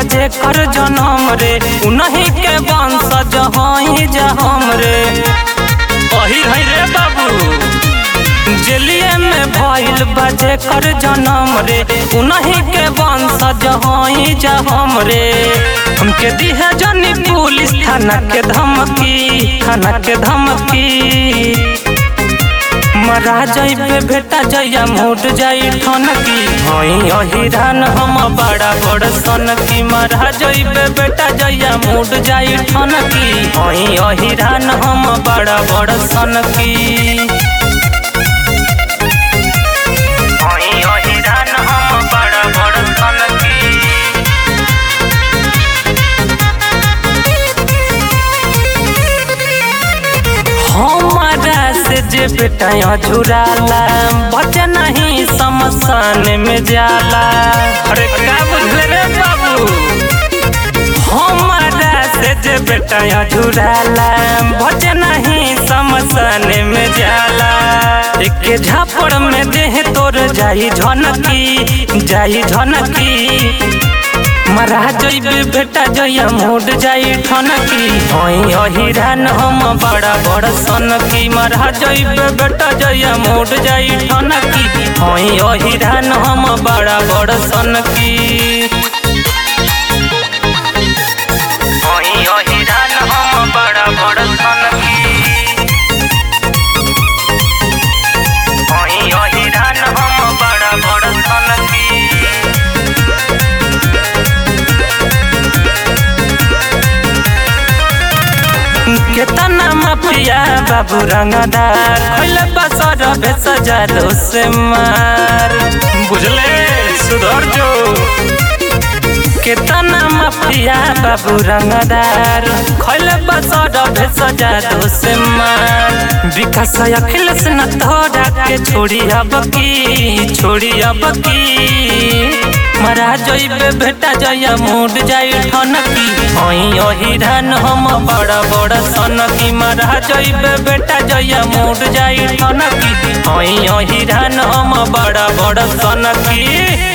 बजे कर जनम रे उन्हीं के वंशज हई जहम रे अही है रे बाबू जेलिए में भइल बजे कर जनम रे उन्हीं के वंशज हई जहम रे हमके दिहे जनी पुलिस थाना के धमकी थाना के धमकी मरा जाइबे बेटा जया मुड जाई ठनकी हई अहिरान हम बड़ा बड़ सनकी मरा जाइबे बेटा जया मुड जाई ठनकी हई अहिरान हम बड़ा बड़ सनकी हई अहिरान हम बड़ा बड़ सनकी हमारा से जे बेटा झुराला बचे नहीं समसान में जाला अरे का बुझले रे बाबू हमारा से जे बेटा झुराला बचे नहीं समसान में जाला एक झापड़ में देह तोर जाई झनकी जाई झनकी मरा जइबे बेटा जया मुड जाई ठनकी हई अहिरान हम बड़ा बड़ सनकी मरा जइबे बेटा जया मुड जाई ठनकी हई अहिरान हम बड़ा बड़ सनकी हई अहिरान हम बड़ा बड़ सनकी हई अहिरान हम बड़ा बड़ सनकी केतना माफिया बाबू रंगदार खैले बसर भेस जादू से मार बुझले सुधर जो केतना माफिया बाबू रंगदार खैले बसर भेस जादू से मार विकास अखिलेश न तोरा के छोड़ी अब की छोड़ी अब की मरा जइबे बेटा जया मुड जाई ठनकी हई अहिरान हम बड़ा बड़ा सनकी मरा जइबे बेटा जया मुड जाई ठनकी हई अहिरान हम बड़ा बड़ा सनकी